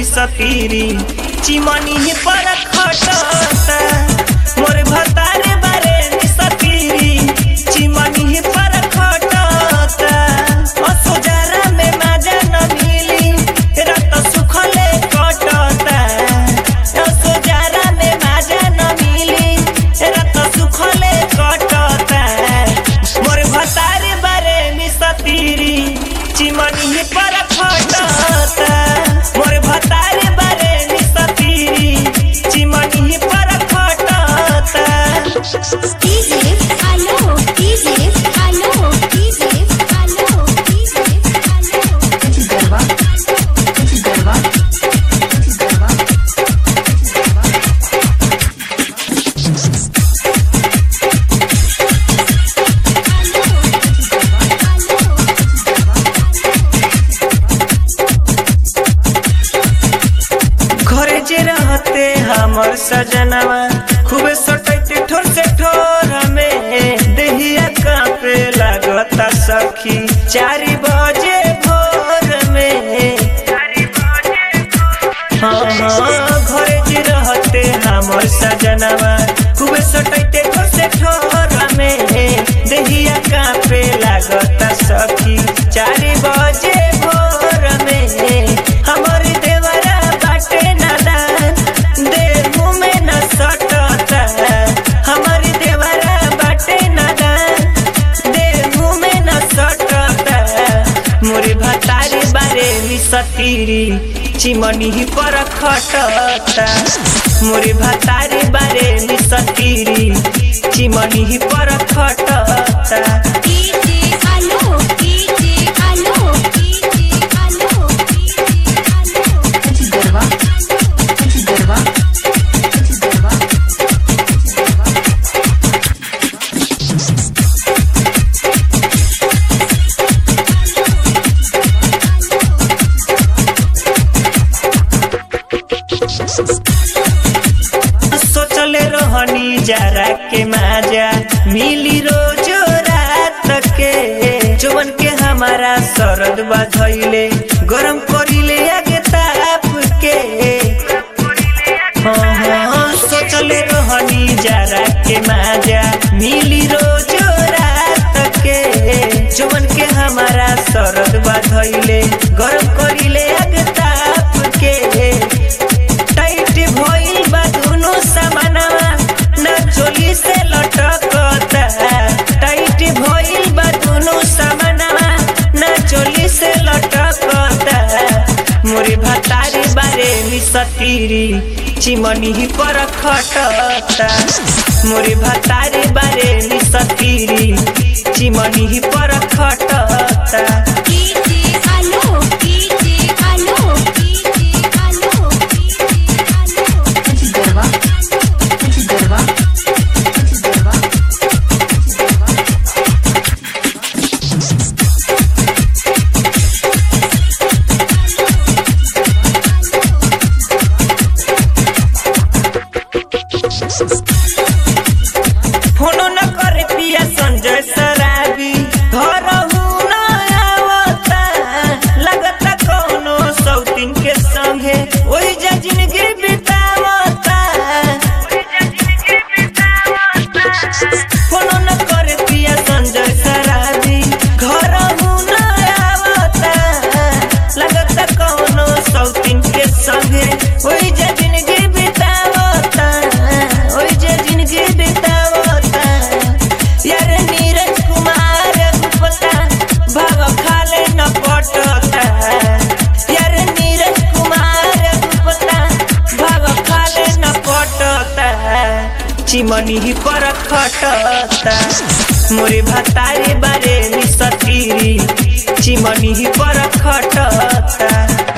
मिसतीरी chimney पर खटता मोर भतारे बारे मिसतीरी चिमनी पर खटता असोजारा में माजा न मिली रत सुखले कटता असोजारा में माजा न मिली रत सुखले कटता मोर भतारे बारे मिसतीरी चिमनी पर खटता मोर भतारे बारे मिसतीरी चिमनी पर खटता DJ, aló, DJ, aló, DJ, aló, DJ, aló. घरे जे रहते हमर सजनवा खूबे सटैते ठोर से ठोर में देहिया कांपे लागता सखी चारि बजे भोर में हाँ हाँ घरे जे रहते हमर सजनवा खूबे सटैते ठोर से ठोर में देहिया कांपे लागता सखी चारि बजे भोर में हमर देवरा बाटे नादान देह में न सटता हमर देवरा बाटे नादान देह में न सटता मोरे भतारी बारे मिसतीरी चिमनी पर खटता मोरे भतारी बारे मिसतीरी चिमनी पर खटता DJ, aló, DJ, aló, DJ, aló, DJ, aló. सोचले रहनी जरा के माजा मिली रोज रात के जवन के हमारा सरद बधैले गरम करिले आगे ताप के हाँ हाँ सोचले रहनी जरा के माजा मिली रोज रात के जवन के हमारा सरद बधैले गरम करिले आगे ताप के टाइट भइल बा दुनो समानवा ना चोली से लटकता टाइट भइल बा दुनो समानवा ना चोली से लटकता मोरे भतारी बारे मिसतीरी चिमनी पर खटता मोरे भतारी बारे मिसतीरी चिमनी पर खटता DJ, aló, DJ, aló, DJ, aló, DJ, aló. फोनो न करे पिया संजय सराबी घर न आवता लगता कोनो सौतीन के संगे ओही जा जिंदगी बितावता फोनो न करे पिया संजय सराबी घर न आवता लगता कोनो सौतीन के संगे ओही जा जिंदगी बितावता ओही जा जिंदगी बितावता यार नीरज कुमार गुप्ता भाव खाले न पटता यार नीरज कुमार गुप्ता भाव खाले न पटता चिमनी पर खटता मोरे भतारे बारे मिसतीरी चिमनी पर खटता